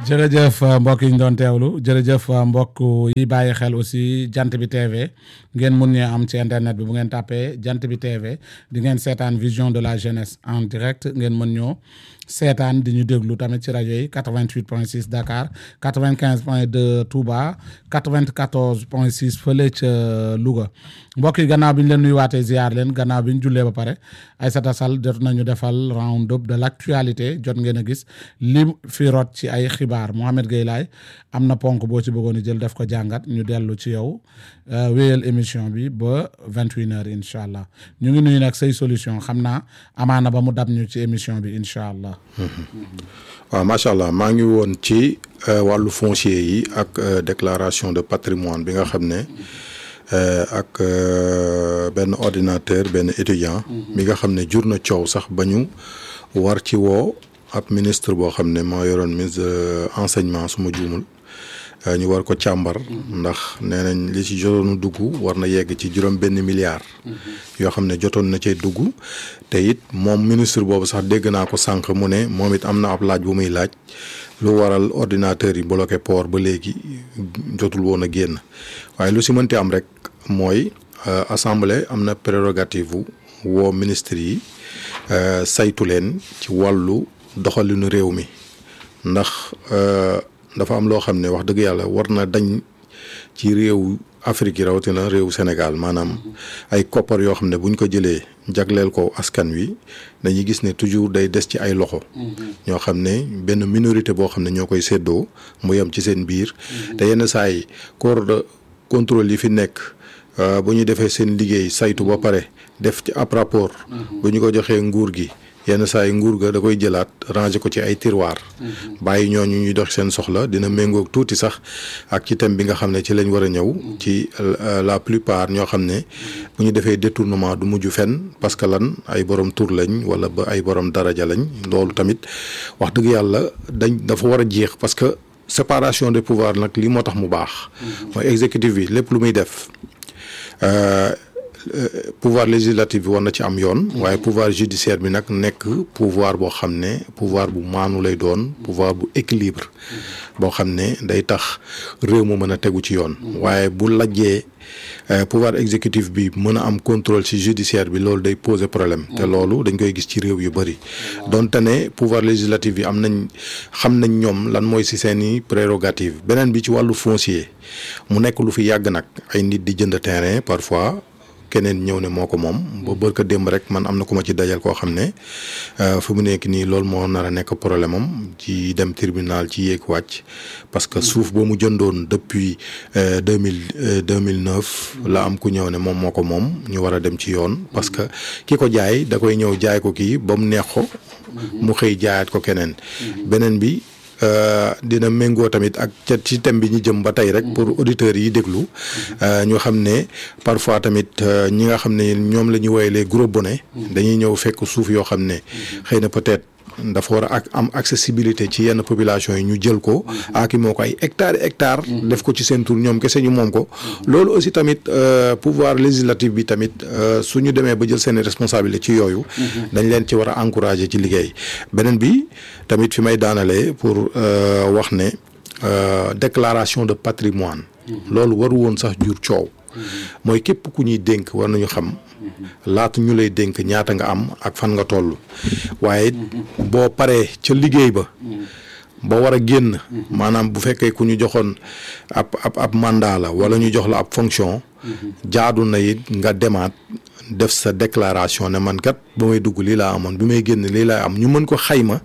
jërëjëf mbokk yi ñu doon teewlu jërëjëf mbokk yi bàyyi xel aussi jant bi TV ngeen mun ñee am ci internet bi bu ngeen tàppee jant bi TV di ngeen seetaan vision de la jeunesse en direct ngeen mën ñoo seetaan di ñu déglu tamit ci rajo yi 88 point 6 Dakar 95 point 2 Touba 94 point 6 fële ca Louga mbokk yi gannaaw bi ñu leen nuyuwaatee ziar leen gannaaw bi ñu jullee ba pare Aïssata Sall jot nañu defal round up de l' actualité jot ngeen a gis li fi rot ci ay xibaar Mohamed Gueye Laye am na ponk boo ci bëggoon a jël def ko jàngat ñu dellu ci yow wéyal émission bi ba 21 heures incha allah ñu ngi nuyu nag say solution xam naa amaana ba mu dab ñu ci émission bi incha allah. waaw macha allah maa ngi woon ci wàllu foncier yi ak déclaration de patrimoine bi nga xam ne ak benn ordinateur benn étudiant. bi nga xam ne jur na coow sax ba ñu war ci woo ab ministre boo xam ne moo yoroon ministre de enseignement su ma juumul ñu war ko càmbar. ndax nee nañ li ci jotoon dugg war na yegg ci juróom benn milliard. yoo xam ne jotoon na cee dugg te it moom ministre boobu sax dégg naa ko sànq mu ne moom it am na ab laaj bu muy laaj lu waral ordinateur yi bloqué port ba léegi jotul woon a génn waaye lu si mënti am rek mooy assemblée am na prérogative woo ministre yi saytu leen ci wàllu doxalinu réew mi ndax dafa am loo xam ne wax dëgg yàlla war na dañ ci réew Afrique yi rawatina réewu Sénégal maanaam ay koppar yoo xam ne buñ ko jëlee jagleel ko askan wi dañuy gis ne toujours day des ci ay loxo. ñoo xam ne benn minorité boo xam ne ñoo koy séddoo mu yem ci seen biir. te yenn saa yi corps de contrôle yi fi nekk bu ñu defee seen liggéey saytu ba pare def ci ab rapport. bu ñu ko joxee nguur gi. yenn saa yi nguur ga da koy jëlaat ranger ko ci ay tiroir bàyyi ñooñu ñuy dox seen soxla dina méngoog tuuti sax ak ci thème bi nga xam ne ci lañ war a ñëw ci la plupart ñoo xam ne bu ñu defee détournement du mujj fenn parce que lan ay borom tur lañ wala ba ay borom daraja lañ loolu tamit wax dëgg yàlla dañ dafa war a jeex parce que séparation des pouvoirs nag lii moo tax mu baax mooy exécutif bi lépp lu muy def pouvoir législatif bi war na ci am yoon waaye pouvoir judiciaire bi nag nekk pouvoir boo xam ne pouvoir bu maanu lay doon pouvoir bu équilibre boo xam ne day tax réew mu mën a tegu ci yoon waaye bu lajjee pouvoir exécutif bi mën a am contrôle ci judiciaire bi loolu day poser problème te loolu dañ koy gis ci réew yu bëri donte ne pouvoir législatif bi am nañ xam nañ ñoom lan mooy ci seeni prérogative beneen bi ci wàllu foncier mu nekk lu fi yàgg nag ay nit di jënd terrain parfois keneen ñëw ne moo ko moom ba bërka démb rek man am na ku ma ci dajal koo xam ne fu mu nekk nii loolu moo nar a nekk problème am ci dem tribunal ci yéeg wàcc parce que suuf boo mu jëndoon depuis deux mille deux mille neuf la am ku ñëw ne moom moo ko moom ñu war a dem ci yoon parce que ki ko jaay da koy ñëw jaay ko kii ba mu neex ko mu xëy jaayaat ko keneen beneen bi dina méngoo tamit ak ca ci thème bi ñu jëm ba tey rek pour auditeurs yi déglu ñu xam ne parfois tamit ñi nga xam ne ñoom la ñu woowee les gros bonnets dañuy ñëw fekk suuf yoo xam ne xëy na peut-être dafa war a ak am accessibilité ci yenn population yi ñu jël ko aki moo ko ay hectares hectares def ko ci seen tur ñoom kese ñu moom ko loolu aussi tamit pouvoir législatif bi tamit su ñu demee ba jël seen responsabilité ci yooyu dañ leen ci war a encourager ci liggéey beneen bi tamit fi may daanalee pour wax ne déclaration de patrimoine loolu waru woon sax jur coow mooy képp ku ñuy dénk war nañu xam laata ñu lay dénk ñaata nga am ak fan nga toll waaye boo paree ca liggéey ba ba war a génn maanaam bu fekkee ku ñu joxoon ab ab ab mandat la wala ñu jox la ab fonction jaadu na it nga demaat def sa déclaration ne man kat ba may dugg lii laa amoon bi may génn lii laa am ñu mën ko xayma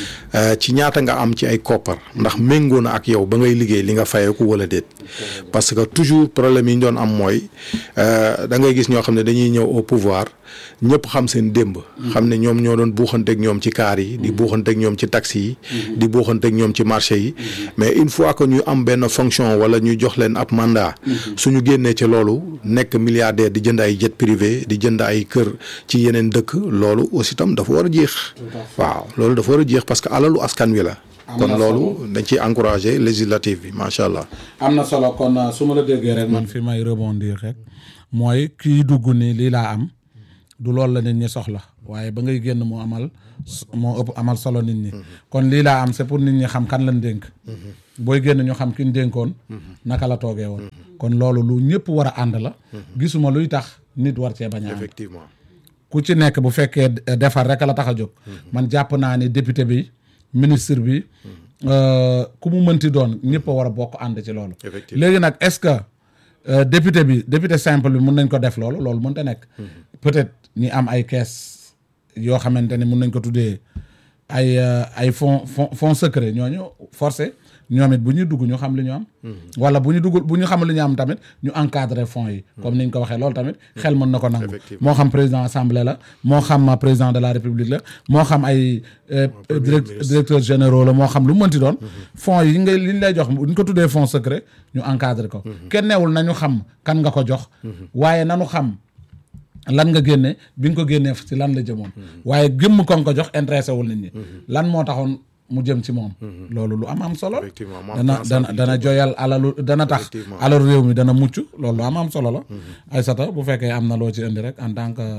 ci ñaata nga am ci ay koppar ndax méngoo na ak yow ba ngay liggéey li nga fayeeku wala déet parce que toujours problème yi ñu doon am mooy da ngay gis ñoo xam ne dañuy ñëw au pouvoir ñëpp xam seen démb. xam ne ñoom ñoo doon buuxanteeg ñoom ci kaar yi. di buuxanteeg ñoom ci taxi yi. di buuxanteeg ñoom ci marché yi. mais une fois que ñu am benn fonction wala ñu jox leen ab mandat. suñu génnee ci loolu nekk milliardaire di jënd ay jet privé di jënd ay kër ci yeneen dëkk loolu aussi tam dafa war a jeex. waaw loolu dafa war a jeex parce que alalu askan wi la. kon loolu dañ ciy encourager législative bi macha allah. am na solo kon su ma la déggee rek man fi may rebondir rek mooy kii dugg ni lii laa am du loolu la nit ñi soxla waaye ba ngay génn moo amal moo ëpp amal solo nit ñi kon lii laa am c'est pour nit ñi xam kan lañ dénk booy génn ñu xam ki ñu dénkoon naka la toogee woon kon loolu lu ñëpp war a ànd la gisuma luy tax nit war cee bañ a ànd effectivement ku ci nekk bu fekkee defar rek la tax a jóg man jàpp naa ni député bi ministre bi euh, ku mu mënti doon ñëpp a war a bokk ànd ci loolu Effectivement. léegi nag est-ce que euh, député bi député simple bi mun nañ ko def loolu loolu mënta nekk peut-être ñi am ay caisse yoo xamante ne mun nañ ko tuddee ay euh, ay fonds fonds fonds secret ñooñu forcé ñoom it bu ñuy dugg ñu xam li ñu am wala bu ñu dugg bu ñu xam li ñu am tamit ñu encadrer fonds yi comme niñ ko waxee loolu tamit xel mën na ko nangu Effectivement. moo xam président assemblée la moo xam président de la république la moo xam ay euh, direct directeurs généraux la moo xam lu mu mënti doon fonds yi ngay li ñu lay jox bu ñu ko tuddee fonds secret ñu encadrer ko kenn neewul nañu xam kan nga ko jox waaye nanu xam lan nga génne bi nga ko génnee ci lan la jëmoon waaye gëmm ko nga ko jox intéressé wul nit ñi lan moo taxoon mu jëm ci moom loolu lu am am solo Effectivement, mu am dana dana dana joyal alalu dana tax Effectivement. alalu réew mi dana mucc loolu lu am am solo la Aïssata bu fekkee am na loo ci indi rek en tant que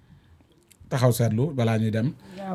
taxaw seetlu balaa ñuy dem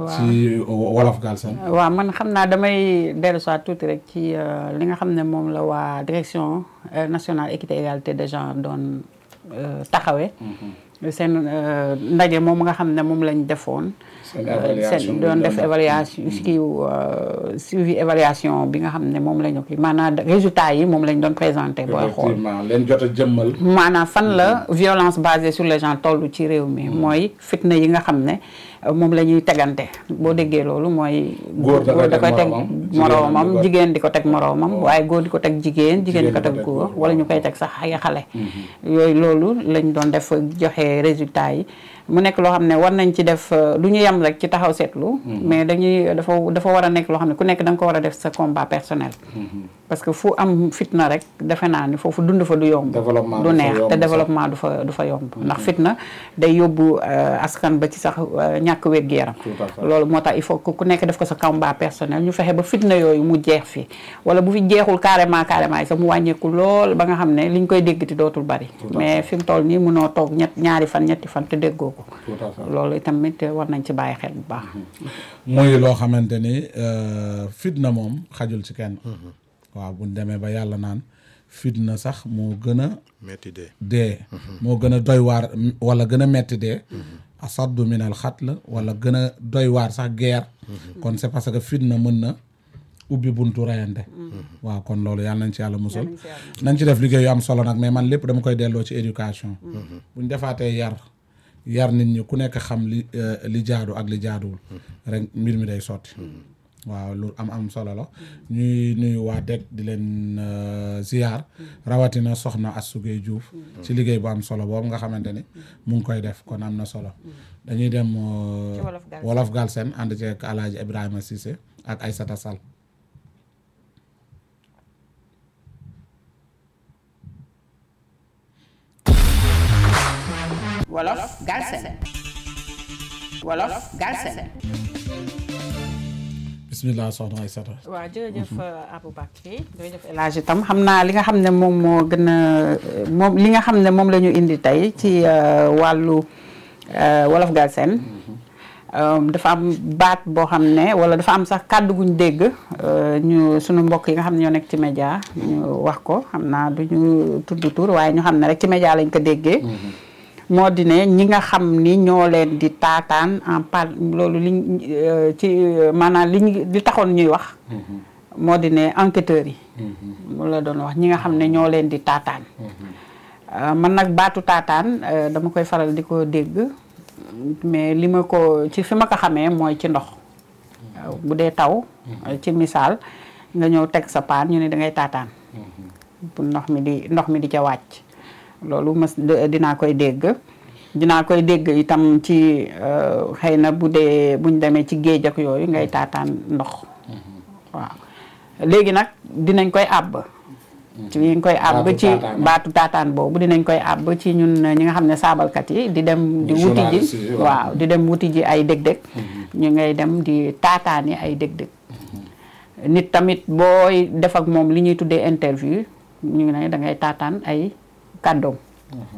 ci wolof Galsen waaw man xam naa damay dellu soit tuuti rek ci euh, li nga xam ne moom la waa direction euh, nationale équité égalité des genres doon euh, taxawee seen euh, ndaje moom nga xam ne moom lañ defoon Seen euh, évaluation seen bi doon doon def def. évaluation kii euh, suivi évaluation bi nga xam ne moom la ñu kii maanaam résultat yi moom lañ doon présenté booy xool effectivement leen jot a jëmmal maanaam fan la violence basée sur les gens toll ci réew mi mooy fitna yi nga xam ne euh, moom la ñuy tegante boo déggee loolu mooy Góor da koy da koy teg teg moroomam, moroomam jigéen jigéen di ko teg moroomam waaye góor di ko teg jigéen jigéen di ko Jigéen di ko teg teg góor góor, wala ñu koy teg sax ay xale yooyu loolu lañ doon def joxe résultat yi mu nekk loo xam ne war nañ ci def euh, du ñu yem rek ci taxaw seetlu mais dañuy dafa dafa war a nekk loo xam ne ku nekk da nga ko war a def sa combat personnel parce que fu am fitna rek defe naa ni foofu dund fa du yomb Développement du du fa neex yomb te sax. développement du fa du fa yomb ndax fitna day yóbbu euh, askan ba ci sax euh, ñàkk wér-gu-yaram Tout à fait. loolu moo tax il faut que ku nekk def ko sa combat personnel ñu fexe ba fitna yooyu mu jeex fi wala bu fi jeexul carrément carrément yi sax mu wàññeeku lool ba nga xam ne liñ koy déggati dootul bari mais fi mu toll nii mënoo toog ñett ñaari fan ñetti fan te déggoo ko Tout à fait. loolu tamit war nañ ci bàyyi xel bu baax muy loo xamante ni euh, fitna moom xajul ci kenn waaw buñ demee ba yàlla naan fitna sax moo gën a metti de dee moo gën a doy waar m- wala gën a metti dee asaddu min al xatl wala gën a doy waar sax guerre kon c'est parce que fitna mën na ubbi buntu reyante waaw kon loolu yàlla nañ ci yàlla musal nañ ci def liggéey yu am solo nag mais man lépp dama koy delloo ci éducation buñ defaatee yar yar nit ñi ku nekk xam li euh, li jaadu ak li jaaduwul rek mbir mi day sotti waaw lu am am solo la ñuy nuyu waa DEC di leen euh, ziar rawatina soxna Astou Gueye Diouf ci liggéey bu am solo boobu nga xamante ni mu ngi koy def kon am na solo dañuy dem euh, Ci Wolof Galsen. Wolof Galsen ànd ceeg Alaaji Ibrahima Cissé ak Aïssata Sall wolof Galsen wolof Galsen bismillah soxna Aïssata waaw jërëjëf Aboubacry jërëjëf El Hadj itam xam naa li nga xam ne moom moo gën a moom li nga xam ne moom la ñu indi tey ci euh, wàllu euh, wolof Galsen euh, dafa am baat boo xam ne wala dafa am sax kàddu guñ dégg euh, ñu sunu mbokk yi nga xam ne ñoo nekk ci média ñu wax ko xam naa du ñu tudd tur waaye ñu xam ne rek ci média lañ ko déggee moo di ne ñi nga xam ni ñoo leen di taataan en par loolu liñ euh, ci euh, maanaam li ñu li taxoon ñuy wax moo di ne enquêteurs yi mu la doon wax ñi nga xam ne ñoo leen di taataan Euh, man nag baatu taataan euh, dama koy faral di ko dégg mais li ma ko ci fi ma ko xamee mooy ci ndox waaw bu dee taw ci misaal nga ñëw teg sa paan ñu ne da ngay taataan bu ndox mi di ndox mi di ca wàcc loolu mas de- dinaa koy dégg dinaa koy dégg itam ci euh, xëy na bu dee buñ demee ci géej ak yooyu ngay taataan ndox waaw léegi nag dinañ koy àbb ci ñu koy àbb Baatu ci taataan. baatu taataan boobu dinañ koy àbb ci ñun ñi nga xam ne saabalkat yi di dem di Muy wuti journaliste ji yi, waaw. waaw di dem wuti ji ay dëg-dëg ñu ngay dem di taataani ay dëg-dëg nit tamit booy def ak moom li ñuy tuddee interview ñu ne da ngay taataan ay kàddoom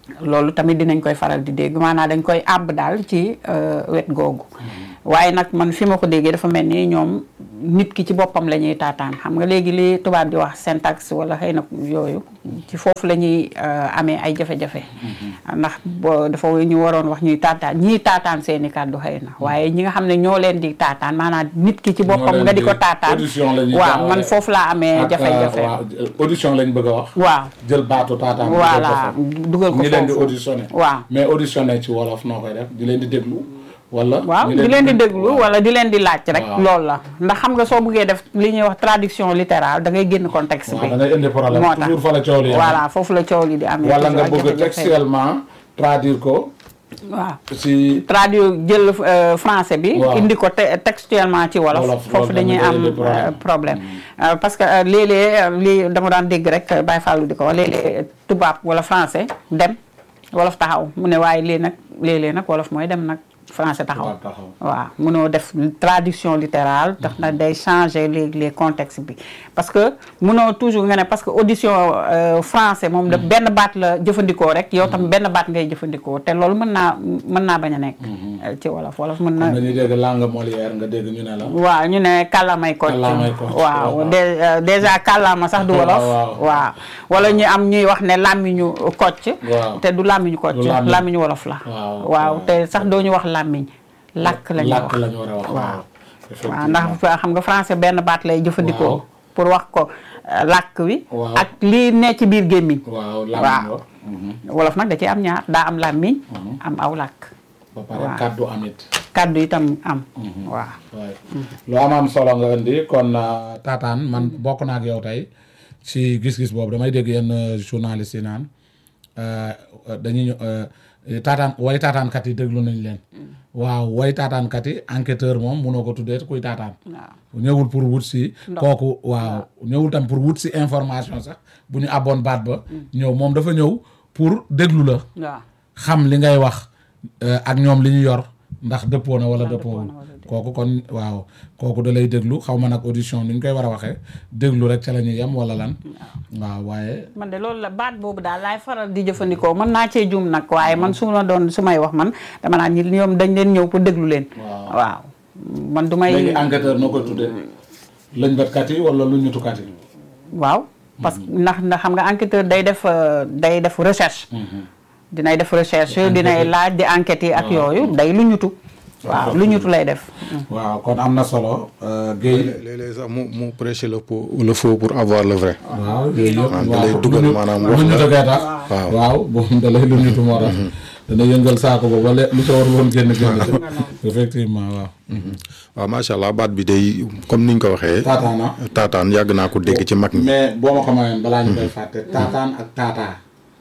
loolu tamit dinañ koy faral di dégg maanaam dañ koy àbb daal ci euh, wet googu waaye nag man fi ma ko déggee dafa mel ni ñoom nit ki ci boppam la ñuy taataan xam nga léegi li tubaab di wax syntaxe wala xëy na yooyu ci foofu la ñuy euh, amee ay jafe-jafe ndax boo dafa ñu waroon wax ñuy taataan ñii taataan seeni kàddu xëy na waaye ñi nga xam ne ñoo leen di taataan maanaam nit ki ci boppam leen nga di di- ko taataan audition la ñuy waaw jaawale. man foofu laa amee ak, jafe-jafe waaw audition lañ bëgg a wax. waaw jël baatu taataan. dugal ko voilà foofu. dugal ko ñi leen di foofu auditionné. waaw mais auditionné ci wolof noo koy def di leen di déglu. wala waaw ñi di leen di déglu wala di leen di laaj rek Waaw. loolu la ndax xam nga soo bëggee def li ñuy wax traduction littérale da ngay génn contexte waaw bi da ngay indi problème moo tax toujours fa la coow li yem. voilà foofu la coow li di amee wala nga toujours ak bëgg jafe-jafe. textuellement traduire ko waaw ci. traduire jël euh, français bi Waaw. indi ko te- textuellement ci wolof Wolof, foofu loolu dañuy tamit day am indi problème. euh, problème Euh, parce que euh, léeg-léeg euh, lii dama daan dégg rek euh, Baye Fallou di ko wax léeg-léeg tubaab wala français dem wolof taxaw mu ne waaye lii nag léeg-léeg nag wolof mooy dem nag français taxaw Tubaab taxaw. waaw mënoo def traduction littérale tax na day changer les les contextes bi parce que mënoo toujours nga ne parce que audition euh, français moom da benn baat la jëfandikoo rek yow tam benn baat ngay jëfandikoo te loolu mën naa mën naa bañ a nekk euh, ci wolof wolof mën na am na ñuy dégg langue Molière nga dégg ñu ne la. waaw ñu ne kàllaamay kocc Kàllaamay kocc, waaw waaw. dé- euh, déjà kàllaama sax du Waaw, wolof waaw. waaw wala ñu am ñuy wax ne làmmiñu kocc Waaw. te du làmmiñu kocc Du làmmiñ. làmmiñu wolof la Waaw, waaw waaw. te sax doo ñu wax làmmiñ làkk la ñuy wax làkk la ñu war a wax. waaw waaw effectivement. ndax xam nga français benn baat lay jëfandikoo Waaw. pour wax ko euh, làkk wi Waaw. ak lii ne ci biir gémmiñ waaw waaw. làmmiñ wa. Mhm. wolof nag da ci am ñaar daa am làmmiñ am aw làkk ba pare Waaw. kàddu amit. kàddu itam am waaw waaye lu am am solo nga indi kon uh, taataan man bokk naa ak yow tey ci gis-gis boobu damay dégg yenn uh, journaliste yi naan uh, uh, dañuy ñëw, uh, taataan way taataankat yi déglu nañ leen waaw way taataankat yi enquêteur moom munoo ko tuddee kuy taataan waaw ñëwul pour wut si kooku waaw ñëwul tam pour wut si information sax bu ñu abboon baat ba ñëw moom dafa ñëw pour déglu la waaw xam li ngay wax euh, ak ñoom li ñu yor ndax dëppoo na wala dëppoowul kooku kon waaw kooku da lay déglu xaw ma nag audition ni ñu koy war a waxee déglu rek ca la ñuy yem wala lan waaw waaye man de loolu la baat boobu daal laay faral di jëfandikoo mën naa cee juum nag waaye man su ma doon su may wax man dama naan ñi ñoom dañ leen ñëw pour déglu leen. Waaw. waaw man du may. léegi enquêteur noo koy tuddee lëñbëtkat yi wala lu ñutukat yi waaw parce que ndax ndax xam nga enquêteur day def euh, day def recherche. dinay def recherche dinay laaj di enquête yi ak yooyu day lu ñutu. waaw lu ñutu lay def. waaw kon am na solo euh, Guèye léeg-léeg sax mu mu prêcher le faux le faux pour avoir le vrai. waaw yooyu yëpp da lay dugal lu ñu- maanaam lu wax ñu la. jógee tax Waaw. waaw boobu da lay lu ñutu moo tax dana yëngal saako ba wala lu ca war woon génn génn ci effectivement waaw waaw macha allah baat bi day comme niñ ko waxee. taataana taataan yàgg naa ko dégg ci mag ñi. mais boo ma ko mayoon balaa ñu koy fàtte taataan ak taataa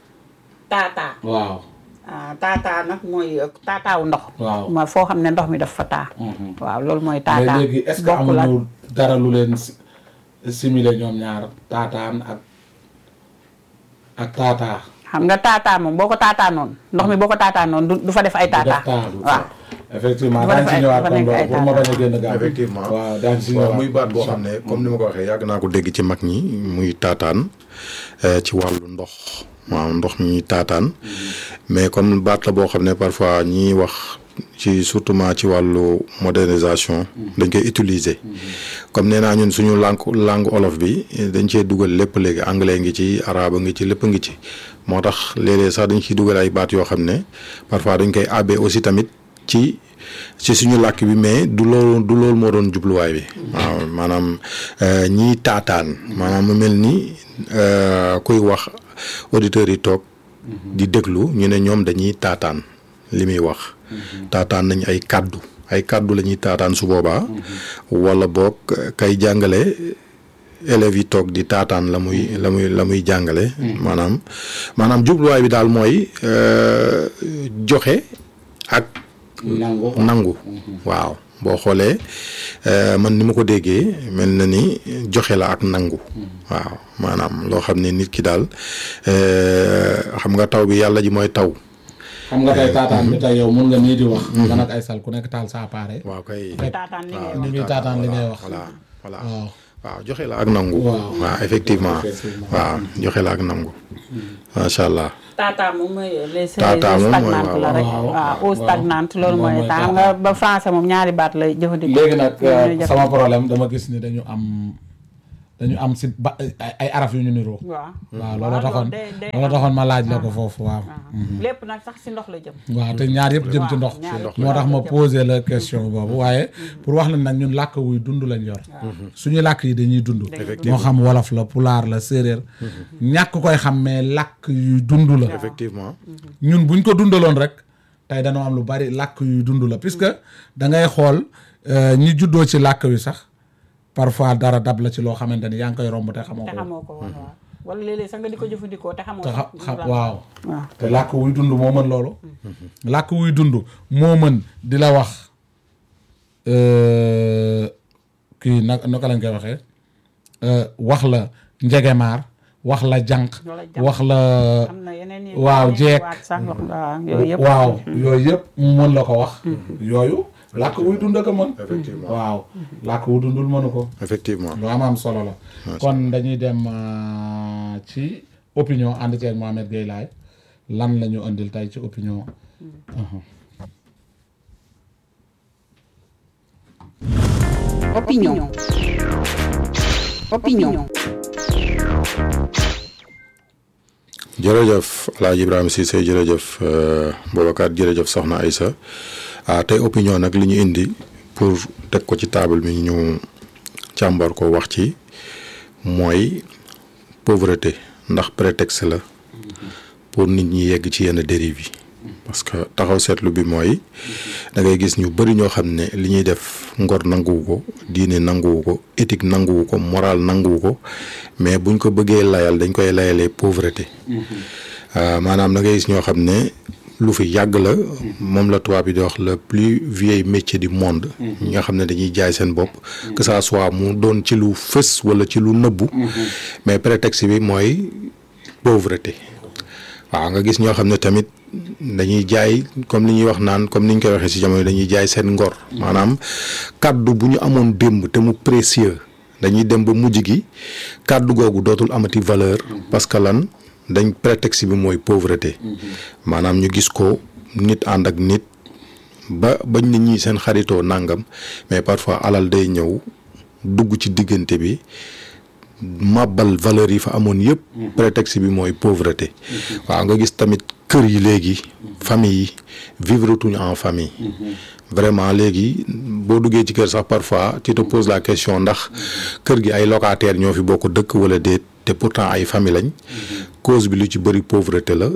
taataa. waaw ah taataa nag mooy taataawu ndox. Waaw. ma foo xam ne ndox mi daf fa taa. waaw loolu mooy mais taataa. léegi est-ce que bokkul ak- amuñu dara lu leen si- simile ñoom ñaar taataan ak ak taataa xam nga taataa moom boo ko taataa noonu ndox mi boo ko taataa noonu du du fa def ay du def taataa. taa du waaw effectivement Dafa daañu def si ay- ñëwaat dafa kon nekk ay loolu pour ma bañ a génn gaaw effectivement waaw daañu si waaw ñëwaat muy baat boo xam ne comme ni ma ko waxee yàgg naa ko dégg ci mag ñi muy taataan eh, ci wàllu ndox waaw ndox mi ñuy taataan mais comme baat la boo xam ne parfois ñiy wax ci surtout ci wàllu modernisation dañ koy utiliser comme nee naa ñun suñu langue langue olof bi eh, dañ cee dugal lépp léegi anglais ngi ci arabe ngi ci lépp ngi ci moo tax léeg-léeg sax dañ ciy dugal ay baat yoo xam ne parfois dañ koy abbee aussi tamit ci ci suñu làkk bi mais du loolu du loolu moo doon jubluwaay bi. waaw maanaam euh, ñiy taataan. maanaam mu mel ni euh, kuy wax auditeurs yi toog. di déglu ñu ne ñoom dañuy taataan li muy wax. taataan nañ ay kàddu ay kàddu la ñuy taataan su boobaa. wala boog kay jàngale élèves yi toog di taataan la muy la muy la muy jàngale. maanaam maanaam jubluwaay bi daal mooy euh, joxe ak. nangu nangu waaw boo xoolee euh, man ni ma ko déggee mel na ni joxe la ak nangu waaw maanaam loo xam ne nit ki daal euh, xam nga taw bi yàlla ji mooy taw xam nga tey taataan bi tey yow mun nga nii di wax man ak ay sal ku nekk taal sa appareil waaw kay taataan li ngay ni muy taataan li ngay wax voilà voilà waaw waaw joxe la ak nangu. Waaw. waaw effectivement Effectivement. waaw joxe la ak nangu. macha allah. tata moom mooy les Tata moom mooy stagnante la rek waaw, waaw waaw, eau stagnante loolu moom mooy mooy tax tata. nga ba français moom ñaari baat lay jëfandikoo léegi nag Ñoom ñooy jëf- sama problème dama gis ni dañu am dañu am si ba ay ay araf yu ñu niroo. waaw waaw loolu taxoon day- day loolu am. taxoon ma laaj la ko foofu waaw. lépp nag sax si ndox la jëm waaw te ñaar yëpp jëm ci Waaw, ndox. ñaar yëpp moo tax ma jëm. posé la question boobu waaye pour wax la nag ñun làkk wuy dund lañ yor. suñu làkk yi dañuy dund. moo xam wolof la pulaar la séeréer. ñàkk koy xam mais làkk yuy dund la. effectivement. ñun buñ ko dundaloon rek tey dañoo am lu bari làkk yuy dund la puisque da ngay xool euh, ñi juddoo ci làkk wi sax parfois dara dab la ci loo xamante ni yaa ngi koy romb te xamoo te ko. xamoo ko woon waaw wala léeg-léeg sax nga di ko jëfandikoo te xamoo te sax xam lan la. waaw. waaw te làkk wuy dund moo mën loolu. làkk wuy dund moo mën di la wax euh, kii nag naka lañ koy waxee euh, wax la njegemaar wax la jànq Wala jànq. wax la am na yeneen yi waaw yeneen jeeg. waat sax wax waaw yooyu yëpp waaw yooyu yëpp mu mën la ko wax yooyu làkk wuy dund ko mën Effectivement. waaw làkk wu dundul mënu ko effectivement. lu am am solo la kon dañuy dem euh, ci opinion ànd ceeg Mohamed Gueye Laye lan la ñu indil tey ci opinion Mhm. Opinion. Opinion. jërëjëf El Hadj Ibrahima Cissé jërëjëf euh, Boubacar jërëjëf Soxna Aïssa ah tey opinion nag li ñu indi pour teg ko ci table bi ñu càmbar ko wax ci mooy pauvreté ndax prétexte la pour nit ñi yegg ci yenn dérive yi parce que taxaw seetlu bi mooy da ngay gis ñu bëri ñoo xam ne li ñuy def ngor nanguwu ko diine nanguwu ko éthique nanguwu ko moral nanguwu ko mais buñ ko bëggee layal dañ koy layalee pauvreté Euh, maanaam da ngay gis ñoo xam ne lu fi yàgg la moom la tubaab bi di wax le plus vieil métier du monde ñi nga xam ne dañuy jaay seen bopp que ça soit mu doon ci lu fës wala ci lu nëbbu mais prétexte bi mooy pauvreté waaw nga gis ñoo xam ne tamit dañuy jaay comme li ñuy wax naan comme ni ñu koy waxee ci jamono dañuy jaay seen ngor maanaam kàddu bu ñu amoon démb te mu précieux dañuy dem ba mujj gi kàddu googu dootul amati valeur parce que lan dañ prétexte bi mooy pauvreté maanaam ñu gis ko nit ànd ak nit ba bañ nit ñi seen xaritoo nangam mais parfois alal day ñëw dugg ci diggante bi màbbal valeur yi fa amoon yëpp prétexte bi mooy pauvreté waaw nga gis tamit kër yi léegi famille yi vivre tuñu en famille vraiment léegi boo duggee ci kër sax parfois tu te poses la question ndax kër gi ay locataires ñoo fi bokk dëkk wala déet te pourtant ay famille lañ cause bi lu ci bëri pauvreté la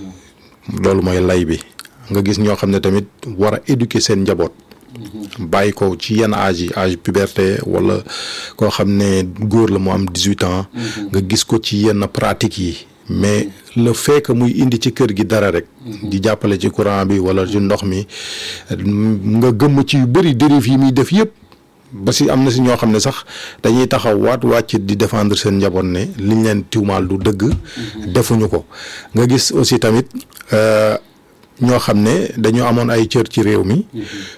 loolu mooy lay bi nga gis ñoo xam ne tamit war a éduquer seen njaboot bàyyi ko ci yenn âge yi âge puberté wala koo xam ne góor la mu am dix-huit ans nga gis ko ci yenn pratiques yi mais le fait que muy indi ci kër gi dara rek di jàppale ci courant bi wala ci ndox mi nga gëmm ci yu bëri dérive yi muy def yëpp ba si am na si ñoo xam ne sax dañuy taxaw waat wàcc di défendre seen njaboot ne liñ leen tiwmaal du dëgg defuñu ko nga gis aussi tamit euh, ñoo xam ne dañoo amoon ay cër ci réew mi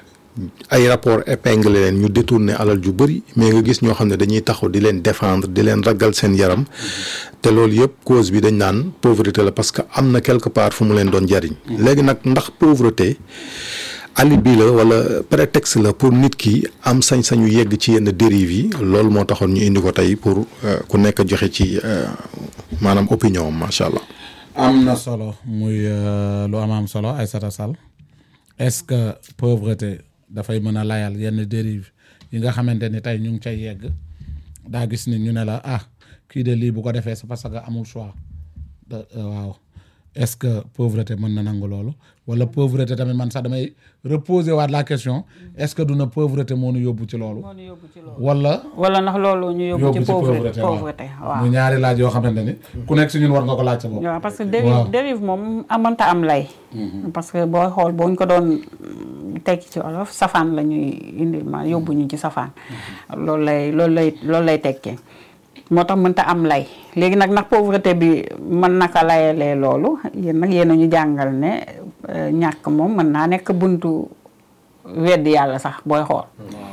ay rapport épinglé leen ñu détourné alal ju bëri mais nga gis ñoo xam ne dañuy taxaw di leen défendre di leen ragal seen yaram te loolu yëpp cause bi dañ naan pauvreté la parce que am na quelque part fu mu leen doon jariñ léegi nag ndax pauvreté alibi la wala prétexte la pour nit ki am sañ-sañu yegg ci yenn dérive yi loolu moo taxoon ñu indi ko tey pour euh, ku nekk joxe ci euh, maanaam opinion am macha allah. am na solo muy euh, lu am am solo Aïssata Sall est-ce que pauvreté dafay mën a layal yenn dérive yi nga xamante ni tey ñu ngi cay yegg daa gis ni ñu ne la ah kii de lii bu ko defee c'est parce que amul choix de euh, waaw est-ce que pauvreté mën na nangu loolu wala pauvreté tamit man sax damay reposer waat la question est-ce que duna pauvreté moo nu yóbbu ci loolu moo ñu yóbbu ci loolu wala wala ndax loolu ñu yóbbu yóbbu ci ci pauvreté pauvreté waaw pauvreté waaw mu ñaari laaj yoo xamante ni ku nekk si ñun war nga ko laaj sa bopp waaw parce que Waaw. dérive dérive moom amanta am lay parce que booy xool boo ñu ko doon tekki ci olof safaan la ñuy indi ma yóbbu ñu ci safaan loolu lay loolu lay loolu lay tekkee moo tax mënta am lay léegi nag ndax pauvreté bi mën naka layalee loolu yéen nag yéen a ñu jàngal ne euh, ñàkk moom mën naa nekk buntu weddi yàlla sax booy xool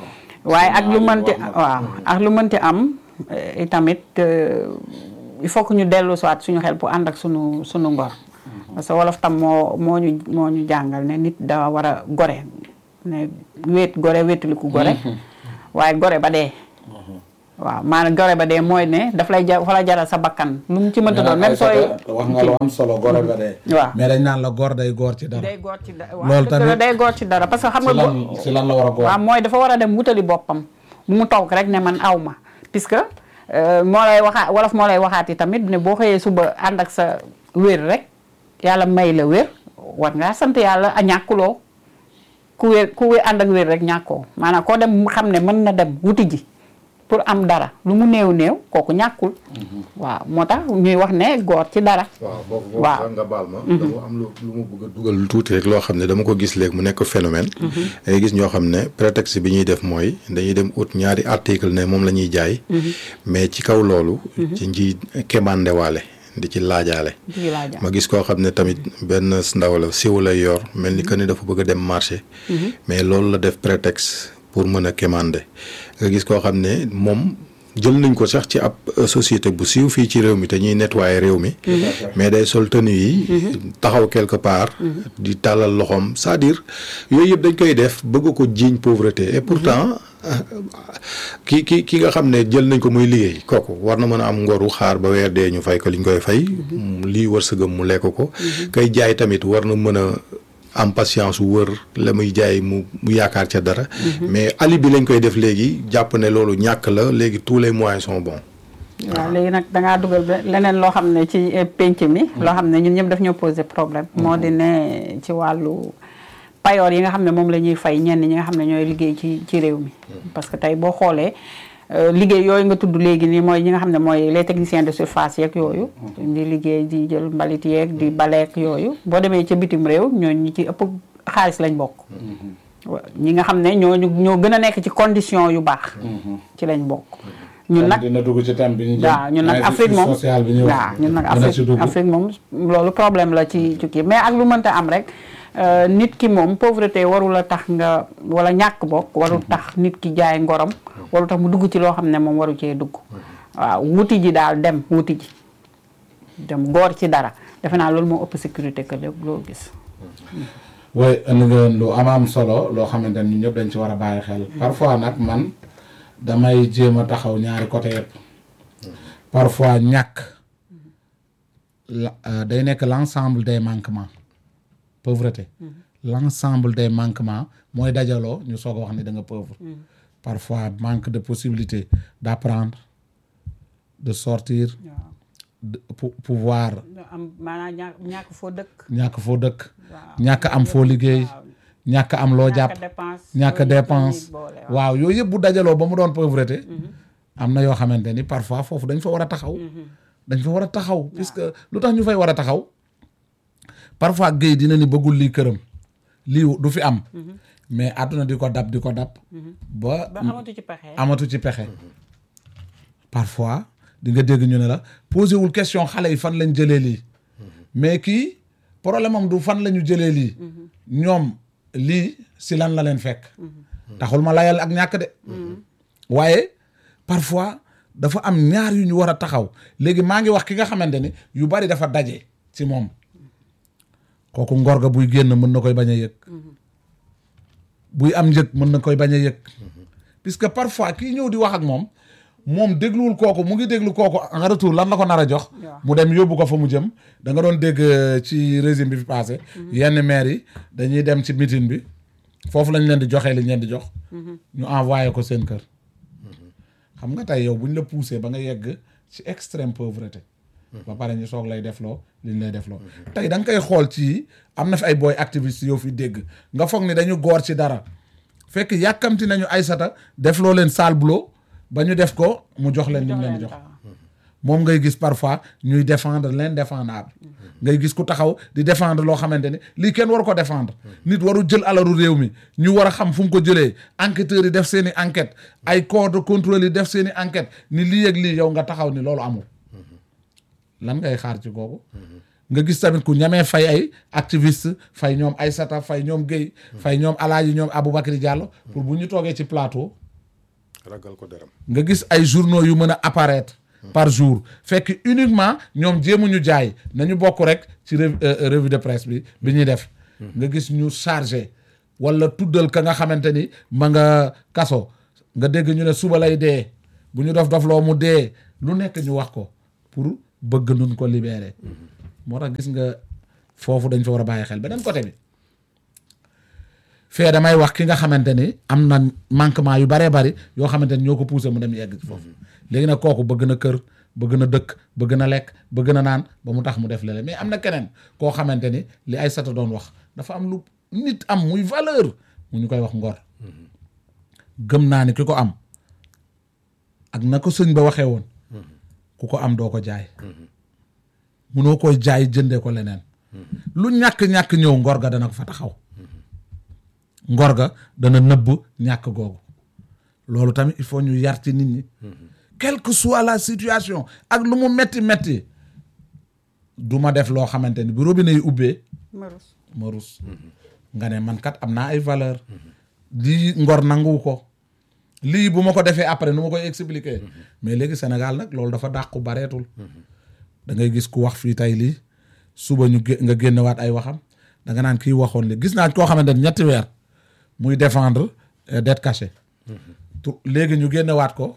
waaye ak lu mënti waaw ak lu mënti am eh, itamit euh, il faut que ñu dellu soit suñu xel pour ànd ak suñu suñu ngor parce que wolof tam moo moo ñu moo ñu jàngal ne nit da war a gore ne wéet gore wéetaliku gore waaye gore ba dee waaw maanaam gore ba dee mooy ne daf lay ja fa la jaral sa bakkan lu mu ci mënta doon même sooy wax nga lu am solo gore ba dee waaw mais dañ naan la góor day góor ci dara day góor ci dara Loolu waaw dëgg la tamit- day góor ci dara parce que xam si nga lan go- si lan la war a góor waaw mooy dafa war a dem wutali boppam bu mu toog rek ne man aw ma puisque euh, moo lay waxaat wolof moo lay waxaat yi tamit ne boo xëyee suba ànd ak sa wér rek yàlla may la wér war ngaa sant yàlla a ñàkkuloo ku wér ku wér ànd ak wér rek ñàkkoo maanaam koo dem mu xam ne mën na dem wuti ji pour am dara lu mu néew néew kooku ñàkkul waaw moo tax ñuy wax ne góor ci dara waaw boobu boobu Waaw. sax nga baal ma dama am lu lu ma bëgg a dugal tuuti rek loo xam ne dama ko gis léegi mu nekk phénomène dangay gis ñoo xam ne prétexte bi ñuy def mooy dañuy dem ut ñaari article ne moom la ñuy jaay mais ci kaw loolu ci nji kemandewaale di ci laajaale jigi laa jàpp ma gis koo xam ne tamit benn ndaw la siw lay yor mel ni que ni dafa bëgg a dem marché mais loolu la def prétexte pour mën a quémander nga gis koo xam ne moom jël nañ ko sax ci ab euh, société bu siiw fii ci réew mi te ñuy nettoyer réew mi mais day sol tenue yi taxaw quelque part di tàllal loxoom c'est-à-dire yooyu yëpp dañ koy def bëgg ko jiiñ pauvreté et pourtant ki ki ki nga xam ne jël nañ ko muy liggéey kooku war na mën a am ngoru xaar ba weer dee ñu fay ko liñ koy fay lii wërsëgam mu lekk ko kay jaay tamit war na mën a am patience wër la muy jaay mu mu yaakaar ca dara mais ali bi lañ koy def léegi jàpp ne loolu ñàkk la léegi tous les moyens sont bons waaw léegi nag dangaa dugal ba leneen loo xam ne ci eh, penc mi loo xam ne ñun ñëpp daf ñoo posé problème moo di ne ci wàllu payoor yi nga xam ne moom la ñuy fay ñenn ñi nga xam ne ñooy liggéey ci ci réew mi parce que tey boo xoolee euh, liggéey yooyu nga tudd léegi nii mooy ñi nga xam ne mooy les techniciens de surface yeeg yooyu di liggéey di jël mbalit yeeg di baleek yooyu boo demee ca bitim réew ñooñu ñi ci ëpp xaalis lañ bokk wa- ñi nga xam ne ñooñu ñoo gën a nekk ci condition yu baax ci lañ bokk ñun nag dina dugg ci thème bi ñu jëm waaw ñun nag injustice Afrique moom sociale bi ñu wax waaw ñun nag dina ci Afrique dugg. Afrique moom loolu problème la ci ci kii mais ak lu mënta am rek euh, nit ki moom pauvreté warul a tax nga wala ñàkk bokk warul tax nit ki jaay ngorom warul tax mu dugg ci loo xam ne moom waru cee dugg waaw wuti ji daal dem wuti ji dem góor ci dara defe naa loolu moo ëpp sécurité que lépp loo gis way indi nga lu am am solo loo xamante ni ñun ñëpp dañ ci war a bàyyi xel parfois nag man damay jéem a taxaw ñaari côté yëpp parfois ñàkk la euh, day nekk l' ensemble des manquements pauvreté l' ensemble des manquements mooy dajaloo ñu soog a wax ni da nga pauvre parfois manque de possibilité d' apprendre de sortir waaw de pou- pouvoir am maanaam ñàkk ñàkk foo dëkk ñàkk foo dëkk waaw ñàkk am foo liggéey waaw ñàkk am loo jàpp ñàkk dépense ñàkk loolu yëpp dépense dañuy boole, waaw. waaw yooyu yëpp bu dajaloo ba mu doon pauvreté am na yoo xamante ni parfois foofu dañ fa war a taxaw dañ fa war a taxaw puisque lu tax ñu fay war a taxaw parfois géy dina ni bëggul lii këram lii du fi am mais àdduna di ko dab di ko dab ba ba amatu ci pexe amatu ci pexe parfois di nga dégg ñu ne la posé wul question xale yi fan lañ jëlee lii mais kii problème am du fan la ñu jëlee lii ñoom lii si lan la leen fekk taxul ma layal ak ñàkk de waaye parfois dafa am ñaar yu ñu war a taxaw léegi maa ngi wax ki nga xamante ni yu bari dafa daje ci moom kooku ngor ga buy génn mën na koy bañ a yëg buy am njëg mën na koy bañ a yëg puisque parfois kii ñëw di wax ak moom moom dégluwul kooku mu ngi déglu kooku en retour lan la ko nar a jox waaw. mu dem yóbbu ko fa mu jëm da nga doon dégg euh, ci régime bi fi passé yenn maire yi dañuy dem ci meeting bi foofu lañ leen di joxee li ñu leen di jox ñu envoyé ko seen kër xam nga tey yow bu ñu la poussé ba nga yegg ci extrême pauvreté ba pare ñu soog lay defloo li ñu lay defloo tey da nga koy xool ci am na fi ay booy activiste yow fi dégg nga foog ni dañu góor ci dara fekk yàkkamti nañu Aysata defloo leen sale boulot ba ñu def ko mu jox leen li ñu leen di jox moom ngay gis parfois ñuy défendre l'indéfendable ngay gis ku taxaw di défendre loo xamante ni lii kenn waru ko défendre nit waru jël alalu réew mi ñu war a xam fu mu ko jëlee enquêteurs yi def seen i enquête ay corps de contrôle yi def seen i enquête ni lii ak lii yow nga taxaw ni loolu amul lan ngay xaar ci kooku nga gis tamit ku ñamee fay ay activiste fay ñoom Aysata fay ñoom Guèye fay ñoom Alaaji ñoom Aboubacry Diallo pour bu ñu toogee ci plateau ragal ko deram nga gis ay journaux yu mën a apparaître par jour fekk uniquement ñoom jéemuñu jaay nañu bokk rek ci rev- euh, revue de presse bi bi ñuy def nga gis ñu chargé wala tuddal ka nga xamante ni ma nga kaso nga dégg ñu ne suba lay dee bu ñu dof dof loo mu dee lu nekk ñu wax ko pour bëgg nun ko libérer moo tax gis nga foofu dañ fa war a bàyyi xel beneen côté bi fee damay wax ki nga xamante ni am na manquement yu baree bari yoo xamante ni ñoo ko poussé mu dem yegg ci foofu léegi nag kooku bëgg na kër bëgg na dëkk bëgg na lekk bëgg na naan ba mu tax mu def lele mais am na keneen koo xamante ni li ay sata doon wax dafa am lu nit am muy valeur mu ñu koy wax ngor gëm naa ni ki ko am ak na ko sëñ ba waxee woon ku ko am doo ko jaay munoo koy jaay jëndee ko leneen lu ñàkk-ñàkk ñëw ngor ga dana ko fa taxaw ngor ga dana nëbb ñàkk googu loolu tamit il faut ñu yar ci nit ñi quelle que soit la situation ak lu mu metti metti du ma def loo xamante ni bu robinet yi ubbee marus ma rus nga ne man kat am naa ay valeur lii ngor nangu ko lii bu ma ko defee après nu ma koy expliquer mais léegi Sénégal nag loolu dafa dàqu bareetul da ngay gis ku wax fii tey lii suba ñu gé- nga génnewaat ay waxam da nga naan kii waxoon li gis naa koo xamante ni ñetti weer muy défendre euh, dette cachée tu léegi ñu génnewaat ko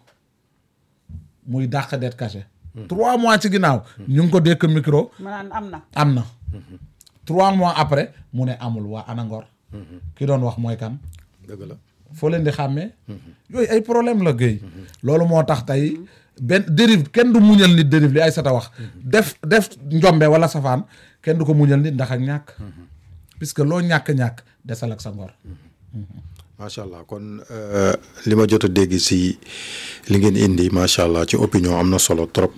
muy dàq dette cachée trois mois ci ginnaaw ñu ngi ko dékk micro ma naan am na am na trois mois après mu ne amul waa ana ngor ki doon wax mooy kan dëgg la foo leen di xàmmee yooyu ay problème la géey loolu moo tax tey benn dérive kenn du muñal nit dérive li ay sata wax def def njombe wala safaan kenn du ko muñal nit ndax ak ñàkk puisque loo ñàkk-ñàkk desal ak sa ngor macha allah kon euh, li ma jot a dégg si li ngeen indi macha allah ci opinion am na solo trop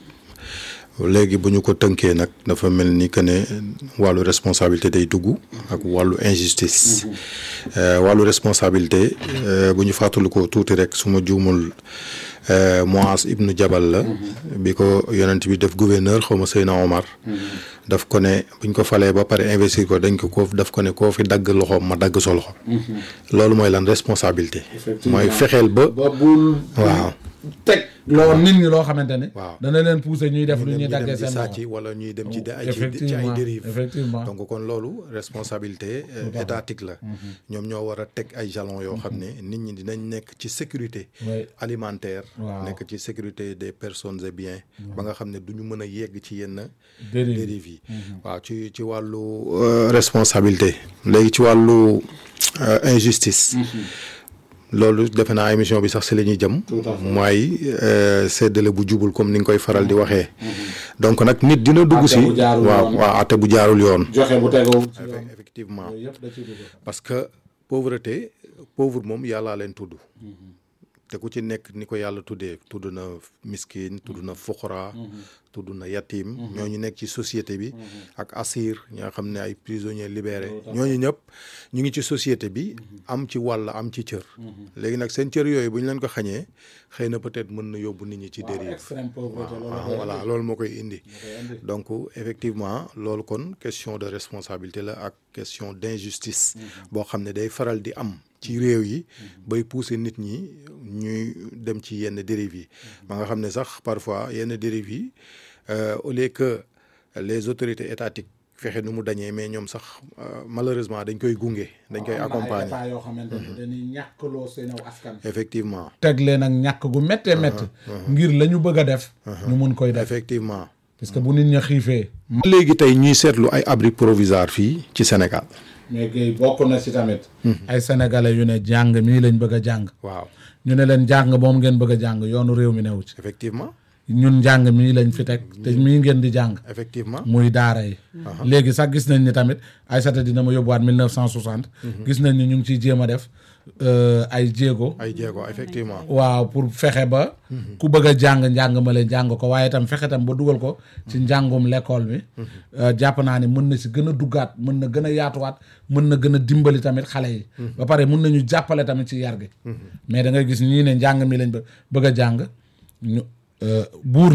léegi bu ñu ko tënkee nag dafa mel ni que ne wàllu responsabilité day dugg ak wàllu injustice Euh, wàllu responsabilité euh, bu ñu fàttali ko tuuti rek su ma juumul euh, Muaz ibnu Jabal la bi ko yonent bi def gouverneur xaw ma Seyna Omar daf ko ne buñ ko falee ba pare investir ko dañ ko ko daf ko ne koo fi dagg loxoom ma dagg sa loxo loolu mooy lan responsabilité mooy fexeel ba ba bul waaw teg loo nit ñi loo xamante ne Waaw. dana leen pousser ñuy def lu ñu ñuy dem daggee di seen sàcc loxo wala ñuy dem ci de- ay ci ci effectivement ay dérive effectivement donc kon loolu responsabilité euh, étatique la ñoom ñoo war a teg ay jalons yoo xam ne nit ñi dinañ nekk ci sécurité Oui. alimentaire Waaw. nekk ci sécurité des personnes et biens ba nga xam ne du ñu mën a yegg ci yenn Dérive. dérive yi waaw ci ci wàllu euh, responsabilité léegi ci wàllu euh, injustice loolu defe naa émission bi sax si la ñuy jëm mooy euh, séddale bu jubul comme ni nga koy faral di waxee donc nag nit dina dugg Atte si bu jaarul waaw yoon. waaw atte bu jaarul yoon joxe bu tegoo ci yoon Effe- effectivement yooyu yëpp da ciy dugg parce que pauvreté pauvre moom yàllaa leen tudd te ku ci nekk ni ko yàlla tuddee tudd na miskin tudd na fuqara tudd na yatim ñooñu nekk ci société bi ak assir ñi nga xam ne ay prisonniers libérés ñooñu ñëpp ñu ngi ci société bi am ci wàll am ci cër léegi nag seen cër yooyu bu ñu leen ko xañee xëy na peut-être mën na yóbbu nit ñi ci dérive extrême pauvreté loolu waaw voilà loolu moo koy indi donc effectivement loolu kon question de responsabilité la ak question d'injustice boo xam ne day faral di am ci réew yi bay pousser nit ñi ñuy dem ci yenn dérives yi ba nga xam ne sax parfois yenn dérives yi euh, au lieu que les autorités étatiques fexe nu mu dañee mais ñoom sax euh, malheureusement dañ koy gunge dañ koy am na ay accompagner état yoo xamante ne dañuy ñàkkloo seen aw askan effectivement teg leen ak ñàkk gu méttee métti ngir la ñu bëgg a def ñu mun koy def effectivement parce que bu nit ña xiifee léegi tey ñuy seetlu ay abri provisoire fii ci Sénégal mais Guèye bokk na ci tamit ay sénégalais yu ne jàng mii lañ bëgg a jàng waaw ñu ne leen jàng moom ngeen bëgg a jàng yoonu réew mi newu ci effectivement ñun njàng mii lañ fi teg te mii ngeen di jàng effectivement muy daara yi léegi sax gis nañ ni tamit Aïssata dina ma yóbbuwaat 1960 gis nañ ni ñu ngi ciy jéem a def euh, ay jéego ay jéego effectivement waaw pour fexe ba ku bëgg a jàng njàng ma leen jàng ko waaye itam fexe tam ba dugal ko ci njàngum l'école mi Euh, jàpp naa ne mën na si gën a duggaat mën na gën a yaatuwaat mën na gën a dimbali tamit xale yi ba pare mën nañu jàppale tamit ci yar gi mais da ngay gis ñii ne njàng mi lañ bë- bëgg a jàng ñu euh, buur ne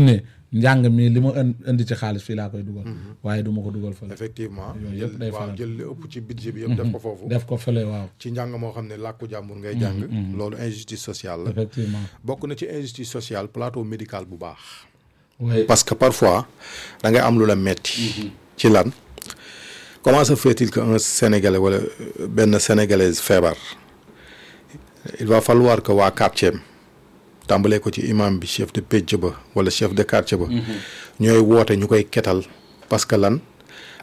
njàng mi li ma ën- indi ci xaalis fii laa koy dugal waaye du ma ko dugal fële effectivement Yooyu yëpp day waaw faral. jël li ëpp ci budget bi yëpp def ko foofu def ko fële waaw ci njàng moo xam ne làkku jàmbur ngay jàng loolu injustice sociale la effectivement bokk na ci injustice sociale plateau médical bu baax oui parce que parfois da ngay am lu la metti ci lan comment se fait-il que un sénégalais wala euh, benn sénégalaise feebar il va falloir que waa quartier am tàmbalee ko ci imam bi chef de pénc ba wala chef de quartier ba ñooy woote ñu koy ketal parce que lan